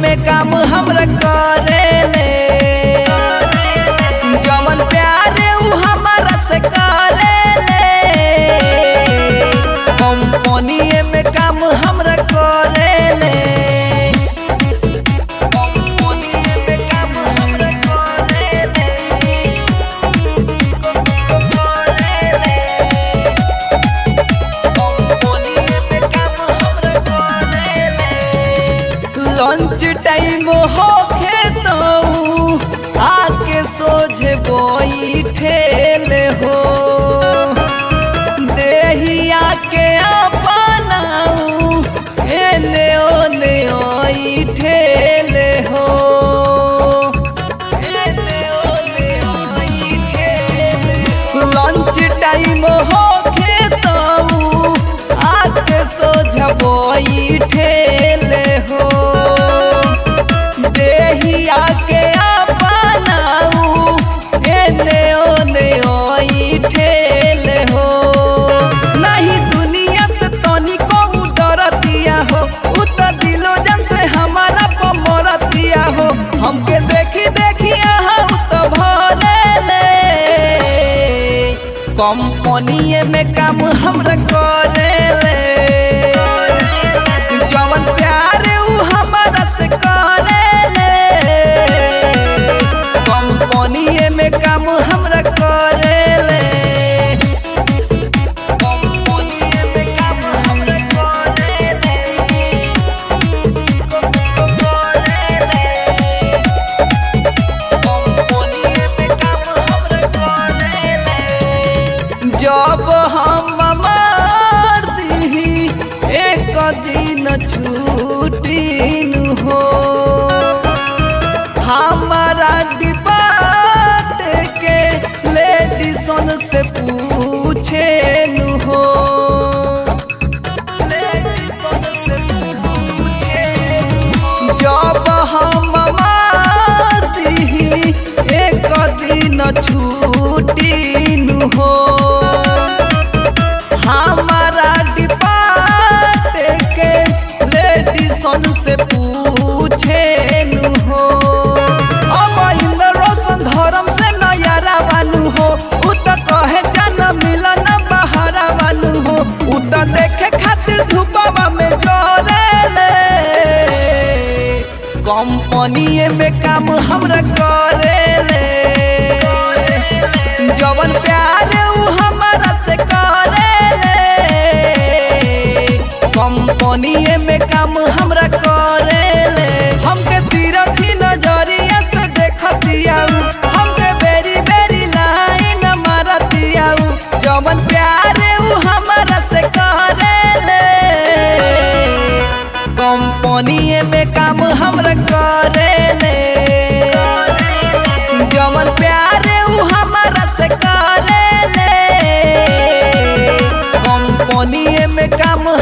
में काम हमरा करेले जवन प्यार उ हमारा से करेले कंपनी में काम हमरा करेले कंपनी में काम हमरा करेले करेले लंच टाइम होखे तो आके सोझे बैठेल हो देहिया के अपनाऊ एने ओने ठेल हो एने ओने ठेल लंच टाइम होखे तो आके सोझबई ठेल हो देहिया के अपनाऊ एने ओने ओई ठेल हो नहीं दुनिया से तनिको डरतिया हो उ त दिलो जन से हमारा पमरतिया हो हमके देखी देखी उ त भरेले कंपनी में काम हमरा करेले जवन प्यार उ हमारा से करेले कंपनी में काम हमरा करेले कंपनी में काम हमरा करेले करेले कंपनी में काम हमरा करेले जब हम मार दी एक दिन छुट्टी हो हमारा डिपार्ट के लेडीसन से पूछे हो लेडीसन से पूछे जब हम मार दी एक दिन छुट्टी हो हमारा डिपार्ट के लेडीसन से पूछे हो अब इंद्र रोशन धर्म से नयारा बानू हो उ त कहे जन मिलन बहारा बानू हो उ त देखे खातिर धूपवा में जोरेले कंपनी में काम हमरा करेले जवन प्यार उ हमारा से करेले कंपनी में काम हमरा करेले हमके तिरछी नजरिया से देखतिया हमके बेरी बेरी लाइन मारतिया जवन प्यार उ हमारा से करेले कंपनी में काम हमरा करेले जवन प्यार उ हमारा से करेले कंपनी में काम